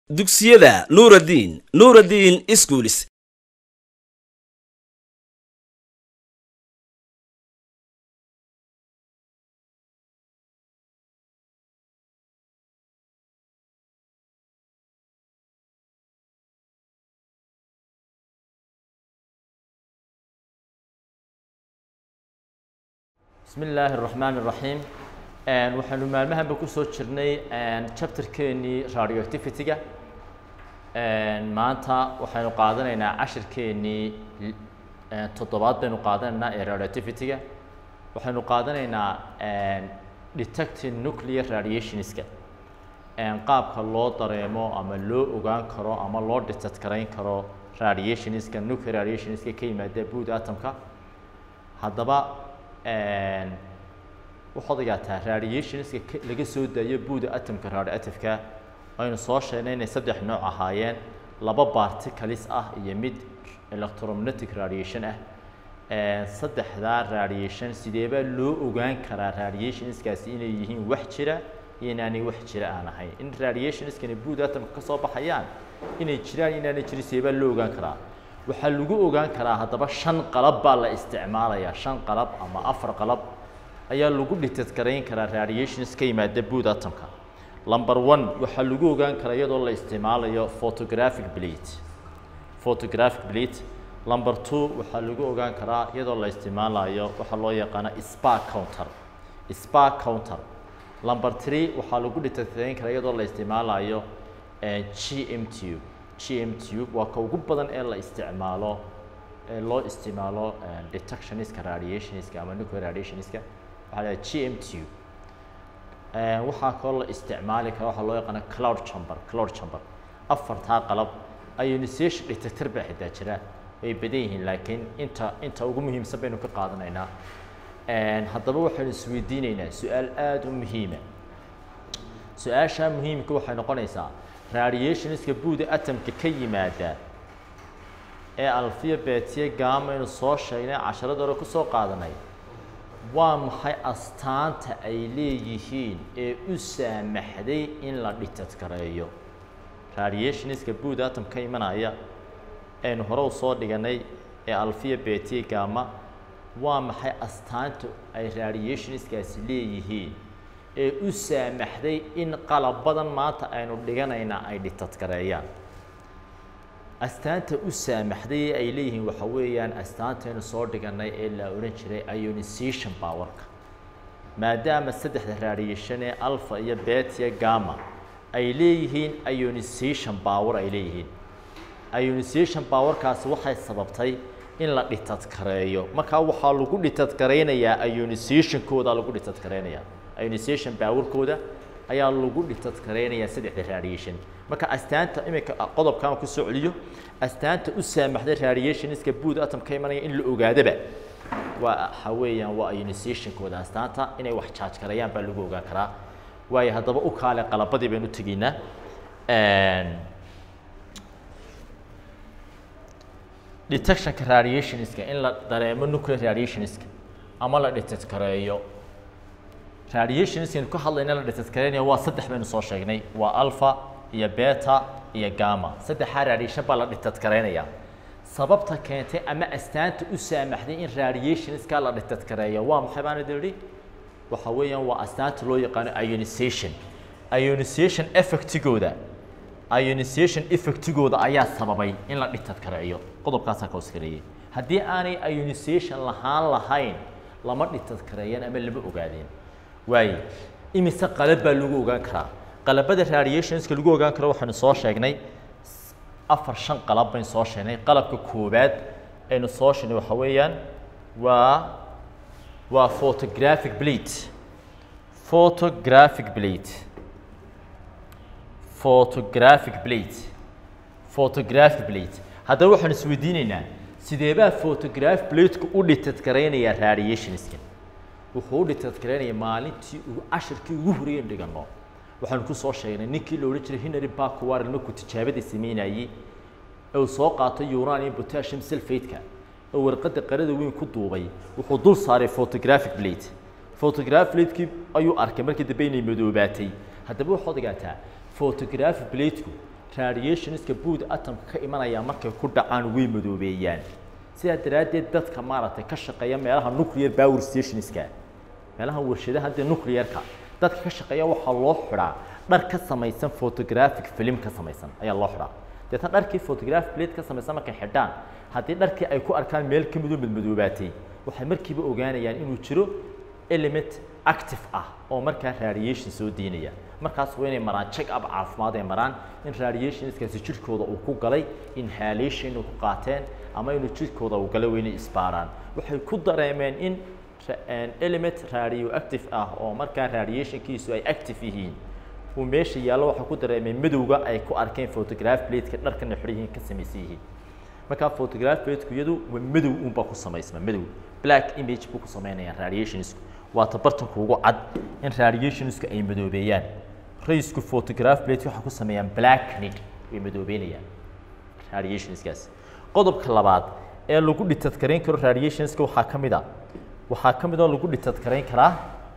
dugsiyada nuuraddiin nuuraddiin iskuulis bismi illaahi araxmaan iraxiim waxaanu maalmahanba kusoo jirnay chapterkeenii radioactivity-ga maanta waxaynu qaadanaynaa cashirkeenii toddobaad baynu qaadanaynaa ee radioactivity-ga waxaynu qaadanaynaa detecting nuclear radiationska qaabka loo dareemo ama loo ogaan karo ama loo detect garayn karo radiationska nuclear radiationska ka yimaada buud atomka haddaba waxaad ogaataa radiationska laga soo daayo buuda atomka radioactiveka aynu soo sheegnay inay saddex nooc ahaayeen laba particles ah iyo mid electromagnetic radiation ah saddexdaa radiation sideebaa loo ogaan karaa radiationskaasi inay yihiin wax jira iyo inaanay wax jira aan ahayn in radiationskani buuda atomka ka soo baxayaan inay jiraan inaanay jirin sideebaa loo ogaan karaa waxaa lagu ogaan karaa haddaba shan qalab baa la isticmaalayaa shan qalab ama afar qalab ayaa lagu detect garayn karaa radiations ka yimaada buud atomka number one waxaa lagu ogaan karaa iyadoo la isticmaalayo photographic plate photographic plate number two waxaa lagu ogaan karaa iyadoo la isticmaalayo waxaa loo yaqaana spark counter spark counter number three waxaa lagu detect garayn karaa iyadoo la isticmaalayo gm tube gm tube waa ka ugu badan ee la isticmaalo ee loo isticmaalo detectionska radiationska ama nuclear radiationska waxaa la gm tube waxaa kaloo la isticmaali kara waxaa loo yaqaana cloud chamber cloud chamber afartaa qalab ionization detector baa xitaa jira way badan yihiin laakiin inta inta ugu muhiimsan baynu ka qaadanaynaa haddaba waxaynu isweydiinaynaa su-aal aada u muhiima su-aashaa muhiimka waxay noqonaysaa radiationska buuda atomka ka yimaada ee alfiya betiye gaamaynu soo sheegnay casharada hore kusoo qaadanay waa maxay astaanta ay leeyihiin ee u saamaxday in la dhitadkareeyo radiationska buuda atom ka imanaya aynu hore u soo dhiganay ee alfiya betiye gaama waa maxay astaanta ay radiationskaasi leeyihiin ee u saamaxday in qalabadan maanta aynu dhiganayna ay dhitadkareeyaan astaanta u saamaxday ay leeyihiin waxa weeyaan astaantaynu soo dhiganay ee la odhan jiray ionization powerka maadaama saddexda radiation ee alpha iyo betiya gama ay leeyihiin ionization power ay leeyihiin ionization powerkaasi waxay sababtay in la dhitadkareeyo markaa waxaa lagu dhitadkareynayaa ionizationkooda lagu dhitadkareynayaa ionization powerkooda ayaa lagu dhitadkareynayaa saddexda radiation marka astaanta iminka qodobkan ku soo celiyo astaanta u saamaxday radiationska buud atom ka imanaya in la ogaadaba waa waxa weeyaan waa ionization-kooda astaanta inay wax charge gareeyaan baa lagu ogaan karaa waayo haddaba u kaale qalabadii baynu tegaynaa detectionka radiationska in la dareemo nuclear radiationska ama la detect gareeyo radiationskaynu ka hadlayna la dhitadkareynaya waa saddex baynu soo sheegnay waa alpha iyo beta iyo gama saddexaa radiation baa la dhitadkareynayaa sababta keentay ama astaanta u saamaxday in radiationska la dhitadkareeyo waa maxay baan idin idhi waxa weeyaan waa astaanta loo yaqaano ionization ionization effectigooda ionization effectigooda ayaa sababay in la dhitadkareeyo qodobkaasaa ka hoskareeyay haddii aanay ionization lahaan lahayn lama dhitadkareeyeen ama lama ogaadeen waaye imise qalab baa lagu ogaan karaa qalabada radiationska lagu ogaan karo waxaynu soo sheegnay afar shan qalab baynu soo sheegnay qalabka koowaad aynu soo sheegnay waxa weeyaan waa waa photographic plate photographic plate photographic plate photographic plate haddaba waxaanu isweydiinaynaa sideebaa photographic plateka u dhitadkareynayaa radiationska wuxuu u dhitadkareynayaa maalintii uu cashirkii ugu horeeyen dhigano waxaanu ku soo sheegnay ninkii la odhan jiray henry bakwar markuu tijaabada sameynayey ee uu soo qaatay uranium potassium sulfate-ka oo warqadda qarada weyn ku duubay wuxuu dul saaray photographic plate photographic plate-kii ayuu arkay markii dambe inay madoobaatay haddaba waxaad ogaataa photographic plate-ku radiationska buud atomka ka imanaya markay ku dhacaan way madoobeeyaan sidaa daraaddeed dadka maaragtay ka shaqeeya meelaha nuclear power stationska meelaha warshadaha dee nuclearka dadka ka shaqeeya waxaa loo xidhaa dhar ka samaysan photographic film ka samaysan ayaa loo xidhaa deetna dharkii photographic plate ka samaysan markay xidhaan haddii dharkii ay ku arkaan meel ka midoo madmadoobaatay waxay markiiba ogaanayaan inuu jiro element active ah oo markaa radiation soo diinaya markaas waa inay maraan check up caafimaad ay maraan in radiationskaasi jirkooda uu ku galay inhalation inuu ku qaateen ama inuu jirkooda uu galay waa inay isbaaraan waxay ku dareemeen in element radioactive ah oo markaa radiationkiisu ay active yihiin uu meesha yaallo waxay ku dareemeen madowga ay ku arkeen photograph plateka dharkana xidhan yihiin ka samaysan yihiin markaa photograph plateku iyadu waa madow unbaa ku samaysma madow black image buu ku samaynayaan radiationsku waa tabartanku ugu cad in radiationsku ay madoobeeyaan raysku photograph plate waxay ku sameeyaan blacknid way madoobeynayaan radiationskaas qodobka labaad ee lagu dhitadkarayn karo radiationska waxaa ka mid a waxaa ka mid oo lagu dhitadkarayn karaa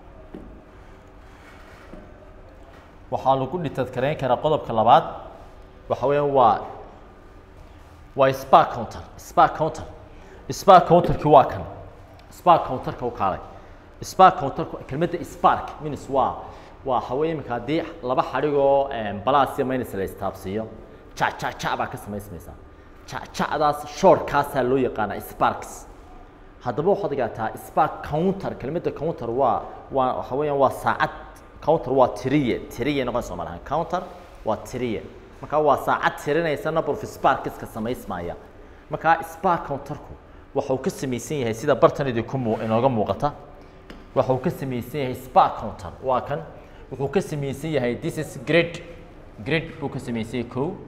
waxaa lagu dhitadkarayn karaa qodobka labaad waxa weeyaan waa waa spark counter spark counter spark counterki waa kan spark counterka u kaalay spark counterku kelmadda spark minus waa waa haween iminka haddii laba xadhigoo balaas iyo minus la istaabsiiyo ja ja ja baa ka samaysmaysaa ja jacdaas shortkaasaa loo yaqaanaa sparks haddaba waxaad ogaataa spark counter kelmadda counter waa waa waxa weeyaan waa saacad counter waa tiriye tiriye noqon soo malahan counter waa tiriye markaa waa saacad tirinaysa number of sparkska samaysmaya markaa spark counterku waxa uu ka samaysan yahay sida bartan idinku muu inooga muuqata waxa uu ka samaysan yahay spark counter waa kan wuxuu ka samaysan yahay this is grid grid buu ka samaysan yahay kow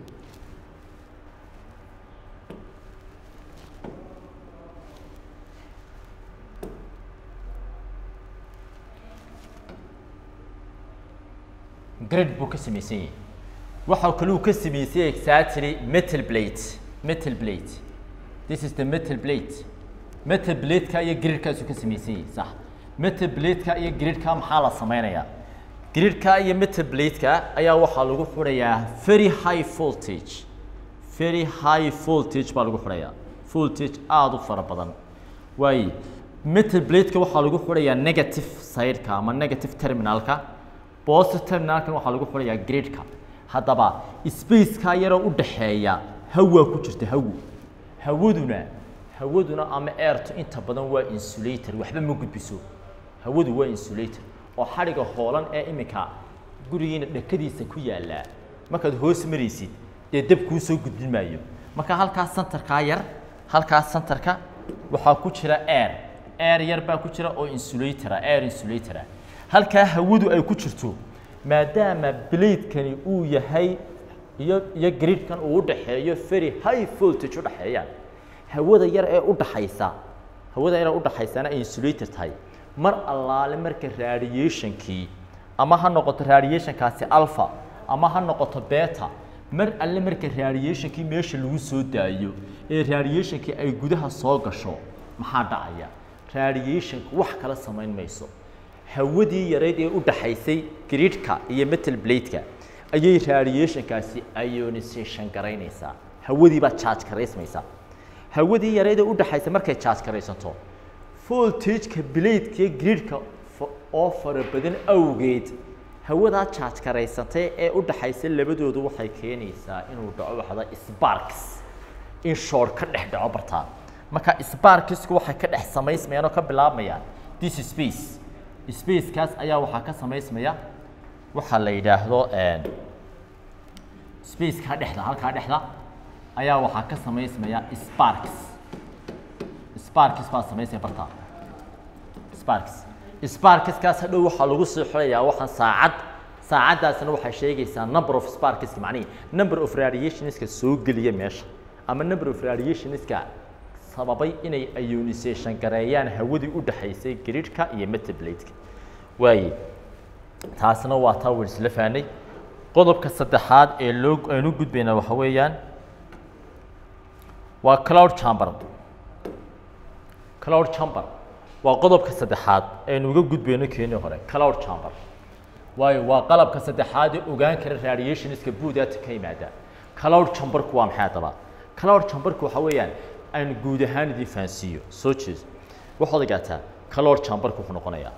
grid buu ka samaysan yahay waxa kale uu ka samaysan yahay exactly metal plate metal plate this is the metal plate metal plateka iyo gridkaasuu ka samaysan yahay sax metal plateka iyo gridka maxaa la sameynayaa gridka iyo metal plateka ayaa waxaa lagu xidhayaa very high voltage very high voltage baa lagu xidhayaa voltage aada u fara badan waaye metal plateka waxaa lagu xidhayaa negative sideka ama negative terminalka positive terminalkan waxaa lagu xidhayaa gridka haddaba spaceka yaroo u dhaxeeya hawaa ku jirta hawo hawaduna hawaduna ama airtu inta badan waa insulator waxba ma gudbiso hawadu waa insulator oo xadhiga hoolan ee iminka gurigiina dhakadiisa ku yaallaa markaad hoos maraysid dee dab kuu soo gudbin maayo marka halkaas santarkaa yar halkaas santarka waxaa ku jira air air yar baa ku jira oo insulatora air insulatora halkaa hawadu ay ku jirto maadaama blaydkani uu yahay iyo iyo gridkan uu udhaxeeyo very high voltage udhaxeeyaan hawada yar ee udhaxaysa hawada yar ee udhaxaysana ay insulator tahay mar allaale marka radiationkii ama ha noqoto radiationkaasi alpha ama ha noqoto beta mar alle marka radiationkii meesha lagu soo daayo ee radiationkii ay gudaha soo gasho maxaa dhacaya radiationku wax kala samayn mayso hawadii yarayd ee u dhaxaysay gridka iyo metal bladeka ayay radiationkaasi ionization garaynaysaa hawadii baa charge garaysmaysaa hawadii yarayd ee u dhaxaysay markay charge garaysato voltageka bladeka iyo gridka oo fara badan awgeed hawadaa charge garaysatay ee u dhaxaysay labadoodu waxay keenaysaa inuu dhaco waxda sparks in short ka dhex dhaco bartaan marka sparksku waxay ka dhex samaysmayaan oo ka bilaabmayaan this space spacekaas ayaa waxaa ka samaysmaya waxaa la yidhaahdo spaceka dhexda halkaa dhexda ayaa waxaa ka samaysmaya sparks sparks baa samaysmaya bartaa sparks sparkskaas hadhow waxaa lagu soo xirayaa waxaan saacad saacaddaasna waxay sheegaysaa number of sparkska macnihi number of radiationska soo geliya meesha ama number of radiationska sababay inay ionization gareeyaan hawadii u dhaxaysay gridka iyo metabladeka waaye taasna waa taa waan isla fahnay qodobka saddexaad ee loo aynu gudbayna waxa weeyaan waa cloud chamber cloud chamber waa qodobka saddexaad aynu uga gudbayno keenii hore cloud chamber waayo waa qalabka saddexaad ee ogaan kara radiationska buudaata ka yimaada cloud chamberku waa maxay haddaba cloud chamberku waxa weeyaan aan guud ahaan idin fahansiiyo soo jeeso waxaad ogaataa cloud chamberku wuxuu noqonayaa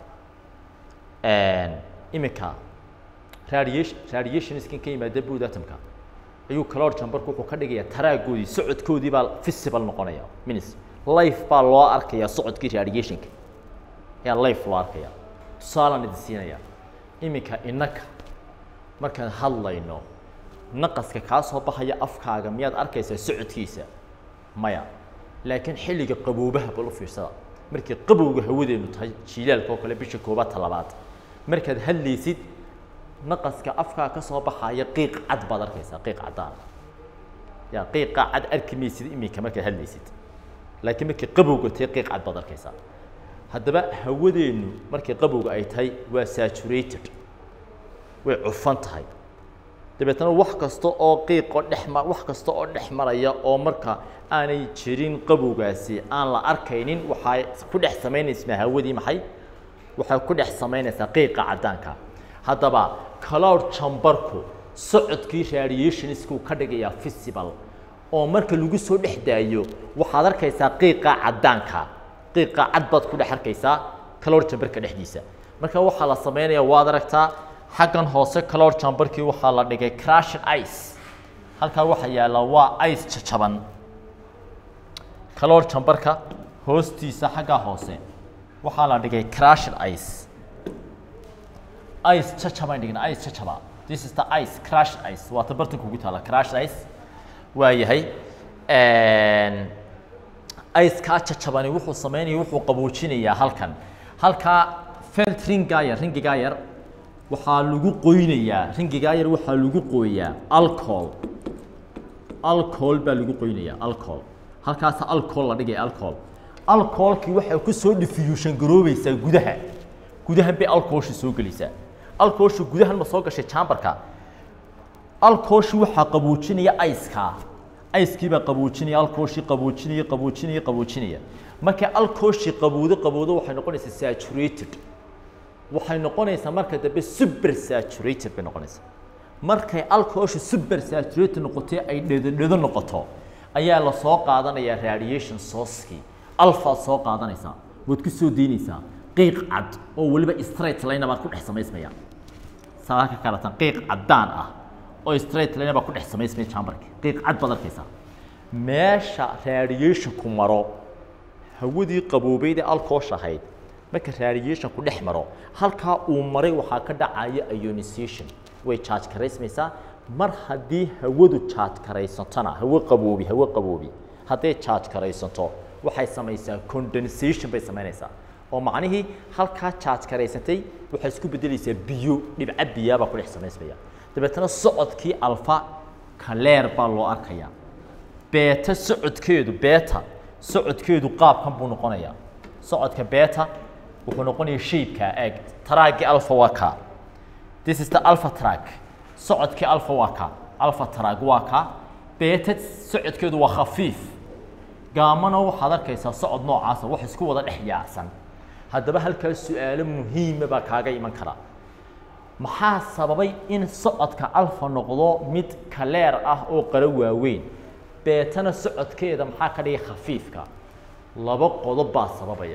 iminka radiation radiationskan ka yimaada bood atomka ayuu cloud chamberku wuxuu ka dhigayaa taraagoodii socodkoodii baa visible noqonaya minis life baa loo arkayaa socodkii radiationka ayaa life loo arkaya tusaalaan idin siinaya iminka innaka markaan hadlayno naqaska kaa soo baxaya afkaaga miyaad arkaysaa socodkiisa maya laakiin xilliga qaboobaha bal u fiirsada markii qabowga hawadeenu tahay jiilaalka oo kale bisha koobaad talabaad markaad hadlaysid naqaska afkaa ka soo baxaya qiiq cad baad arkaysaa qiiq caddaan ya qiiqa cad arki maysid iminka markaad hadlaysid laakiin markii qabowga tahay qiiq cad baad arkaysaa haddaba hawadeennu markii qabowga ay tahay waa saturated way cufan tahay dabeetna wax kasta oo qiiqo dhexma wax kasta oo dhex maraya oo marka aanay jirin qabowgaasi aan la arkaynin waxay ku dhex samaynaysaa hawadii maxay waxay ku dhex samaynaysaa qiiqa caddaanka haddaba cloud chamberku socodkii radiationsku ka dhigayaa visible oo marka lagu soo dhex daayo waxaad arkaysaa qiiqa caddaanka qiiqa cad baad ku dhex arkaysaa cloud chamberka dhexdiisa marka waxaa la samaynayaa waad aragtaa xaggan hoose cloud chamberkii waxaa la dhigay crushed ice halkaa waxaa yaalla waa ice jajaban cloud chamberka hoostiisa xaggaa hoose waxaa la dhigay crushed ice ice jajaban dhigna ice jajaba this is the ice crushed ice waa ta bartanka ugu taala crushed ice waa yahay icekaa jajabani wuxuu samaynaya wuxuu qaboojinayaa halkan halkaa felt ringaa yar ringigaa yar waxaa lagu qoynayaa ringigaa yar waxaa lagu qooyaa alcohol alcohol baa lagu qoynayaa alcohol halkaasa alcohol la dhigaya alcohol alcoholkii waxay ku soo diffusion garoobaysaa gudaha gudahan bay alcoholshi soo gelaysaa alcoholshi gudahan ma soo gashay chamberka alcoholshi waxaa qaboojinaya iceka icekii baa qaboojinaya alcoholshi qaboojinaya qaboojinaya qaboojinaya markay alcoholshi qabowdo qabowdo waxay noqonaysaa saturated waxay noqonaysaa marka dambe super saturated bay noqonaysaa markay alcoholsha super saturated noqotay ay dhedodhedo noqoto ayaa la soo qaadanayaa radiation sourcekii alfaad soo qaadanaysaa waad ku soo daynaysaa qiiq cad oo weliba straight line baad ku dhex samaysmaya saa ka kalatan qiiq caddaan ah oo straight line baa ku dhex samaysmaya chamberka qiiq cad baad arkaysaa meesha radiationku maro hawadii qaboobeyd ee alcoholsha ahayd marka radiation ku dhex maro halkaa uu maray waxaa ka dhacaya ionization way charge karaysmaysaa mar haddii hawadu charge karaysantona hawo qaboobi hawo qaboobi hadday charge karaysanto waxay samaysaa condensation bay samaynaysaa oo macnihii halkaa charge karaysantay waxay isku beddelaysaa biyo dhibca biyaabaa ku dhex samaysmaya dabeetana socodkii alfa kaleer baa loo arkayaa beeta socodkeedu beeta socodkeedu qaabkan buu noqonayaa socodka beeta wuxuu noqonaya shaybka eeg taraagii alfa waa kaa this is the alpha track socodkii alfa waa kaa alfa track waa kaa beeta socodkeedu waa khafiif gaamana waxaad arkaysaa socod noocaasa wax isku wada dhex yaacsan haddaba halkaas su-aalo muhiima baa kaaga iman kara maxaa sababay in socodka alfa noqdo mid kaleer ah oo qaro waaweyn beetana socodkeeda maxaa ka dhigay khafiifka laba qodob baa sababaya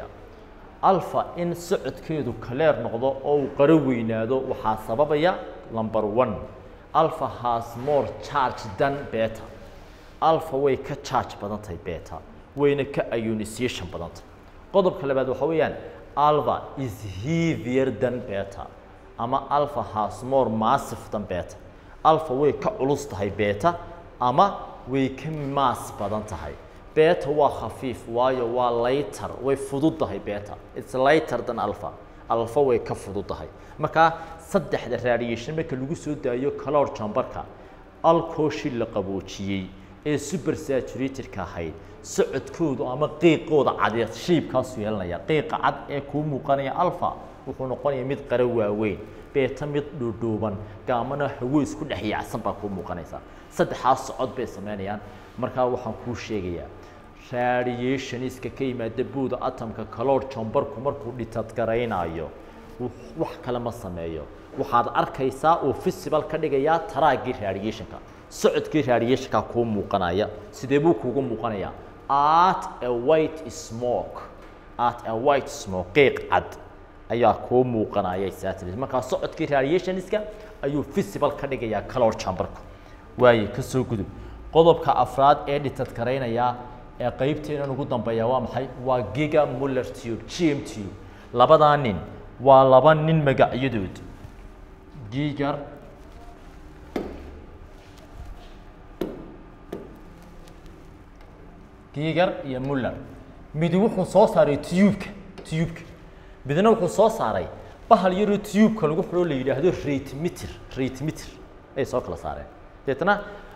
alfa in socodkeedu kaleer noqdo oo uu qaro weynaado waxaa sababaya number one alpha has more charge than beta alpha way ka charge badan tahay beta wayna ka ionization badan tahay qodobka labaad waxa weeyaan alpha is heavier than beta ama alpha has more massive than beta alpha way ka culus tahay beta ama way ka mass badan tahay beta waa khafiif waayo waa lighter way fududahay beta it's lighter than alpha alpha way ka fududahay marka saddexda radiation marka lagu soo daayo cloud chamberka alcoholshii la qaboojiyey ee super saturated-ka ahayd socodkoodu ama qiiqooda cadeed shiibkaasu yeelanaya qiiqa cad ee kuu muuqanaya alpha wuxuu noqonaya mid qaro waaweyn beeta mid dhuudhuuban gaamana hawo isku dhex yaacsan baa kuu muuqanaysa saddexaas socod bay samaynayaan markaa waxaan kuu sheegayaa radiationiska ka yimaada buuda atomka caloor chamberku markuu dhitadgaraynayo wax kale ma sameeyo waxaad arkaysaa uu festival ka dhigayaa taraagii radiationka socodkii radiationka kuu muuqanaya sidee buu kuugu muuqanayaa at a white smoke at a white smoke qiiq cad ayaa kuu muuqanaya exactly markaa socodkii radiationska ayuu visible ka dhigayaa color chamberku waaye ka soo gudub qodobka afraad ee dhitad karaynaya ee qaybteenan ugu dambeeya waa maxay waa giga muller tube gm tube labadaa nin waa laba nin magacyadood gigar gigar iyo muller midi wuxuu soo saaray tubeka tubeka midna wuxuu soo saaray bahal yaroo tubeka lagu xidho la yidhaahdo ratmeter ratmeter ayay soo kala saareen deetna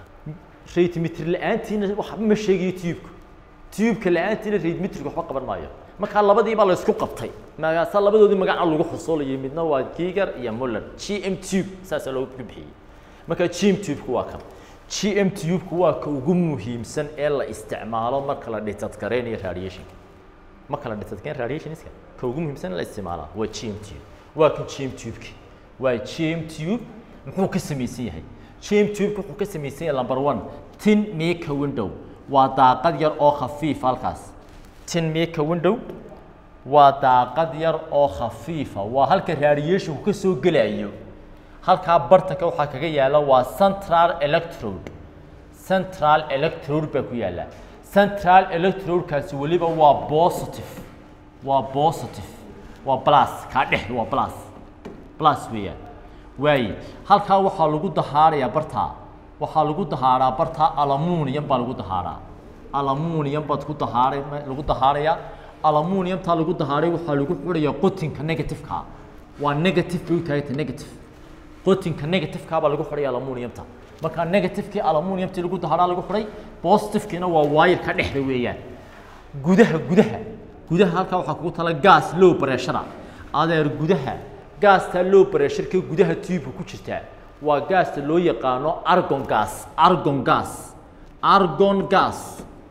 ratmeter la-aantiina waxba ma sheegayo tubeka tubeka la-aantiina ratmeterka waxba qaban maayo markaa labadii baa la isku qabtay magaasa labadoodii magaca lagu xusuulayay midna waa gigar iyo muller g m tube saasaa loogu bixiyey marka g m tubeka waa kan g m tubeka waa ka ugu muhiimsan ee la isticmaalo marka la dhitadkareynayo radiationka marka la dhitadkareyn radiationska ka ugu muhiimsan ee la isticmaala waa g m tube waa kan g m tubeki waa g m tube muxuu ka samaysan yahay g m tubeka wuxuu ka samaysan yahay number one tin mika window waa daaqad yar oo khafiif halkaas tin mika window waa daaqad yar oo khafiifa waa halka radiationku ka soo gelayo halkaa bartanka waxaa kaga yaala waa central electrode central electrode baa ku yaala central electrodekaasi weliba waa positive waa positive waa plus kaa dhex waa plus plus weeyaan waaye halkaa waxaa lagu dahaarayaa bartaa waxaa lagu dahaaraa bartaa aluminium baa lagu dahaaraa aluminium baad ku dahaaray lagu dahaarayaa aluminiumtaa lagu dahaaray waxaa lagu xidhayaa qotinka negativeka waa negative bay u taaganta negative qotinka negativeka baa lagu xidhaya aluminiumta markaa negativekii aluminiumtii lagu dahaaraa lagu xidhay positivekiina waa wayarka dhexda weeyaan gudaha gudaha gudaha halkaa waxaa kugu tala gas low pressure adeer gudaha gaasta low pressureka gudaha tubeka ku jirtaa waa gaasta loo yaqaano argon gas argon gas argon gas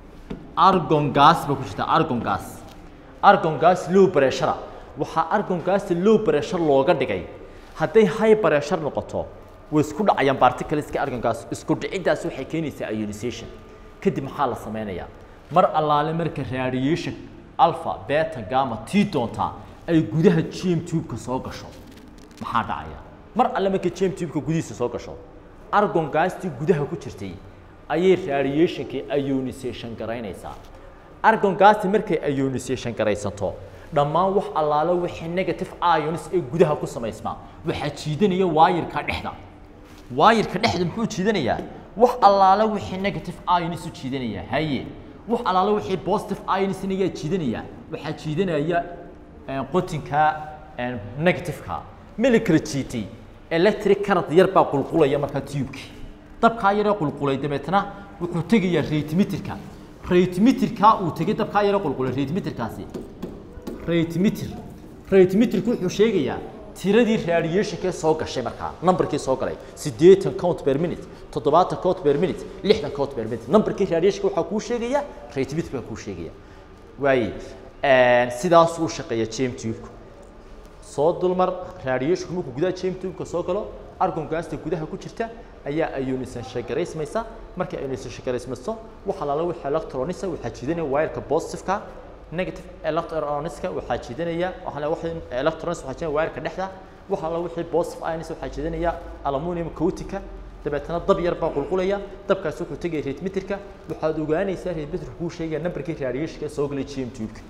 argon gas ba ku jirta argon gas argon gas low pressure waxaa argon gasta low pressure looga dhigay hadday high pressure noqoto way isku dhacayaan particleska argon gas isku dhiciddaas waxay keenaysaa ionization kadib maxaa la sameynayaa mar allaale marka radiation alpha beta gamma tii doontaa ay gudaha gm tubeka soo gasho maxaa dhacaya mar alle marka gm tubeka gudihiisa soo gasho argon gastii gudaha ku jirtay ayay radiationkii ionization garaynaysaa argon gasti markay ionization garaysanto dhammaan wax allaalo wixii negative ions ee gudaha ku samaysmaa waxaa jiidanaya waayirka dhexda waayirka dhexda muxuu jiidanayaa wax allaalo wixii negative ions u jiidanaya haye wax allaalo wixii positive ions ayaa jiidanaya waxaa jiidanaya qotinka negativeka mili kala jiitay electric current yar baa qulqulaya markaa tubekii dabkaa yaree qulqulay dabeetna wuxuu tegayaa ratmeterka ratmeterka uu tegay dabkaa yaree qulqulay ratmeterkaasi ratmeter ratmeterku wuxuu sheegayaa tiradii radiationkee soo gashay markaa numberkii soo galay siddeetan count per minute toddobaatan count per minute lixdan count per minute numberkii radiationka waxaa kuu sheegaya ratmeter baa kuu sheegaya waaye sidaasuu shaqeeya jam tubeka soo dulmar radiationku markuu gudaha jam tubeka soo galo argon gaasta gudaha ku jirta ayaa ionization garaysmaysa markay ionization garaysmayso waxa lala wixii electronisa waxaa jiidanaya wireka positiveka negative electroniska waxaa jiidanaya waxa wixii electrons waxaa jiidanaya wireka dhexda waxa la wixii positive ions waxaa jiidanaya aluminium coatika dabeetana dab yar baa qulqulaya dabkaas wuxuu tegaya ratmeterka waxaad ogaanaysaa ratmeterka kuu sheegaya numberkii radiationka soo galay gm tubeka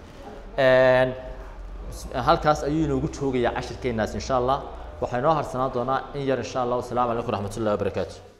halkaas ayuu inoogu joogayaa cashirkeenaas insha allah waxaa inoo harsanaan doonaa in yar insha allah wasalaamu calaykum raxmat ullahi wabarakaatu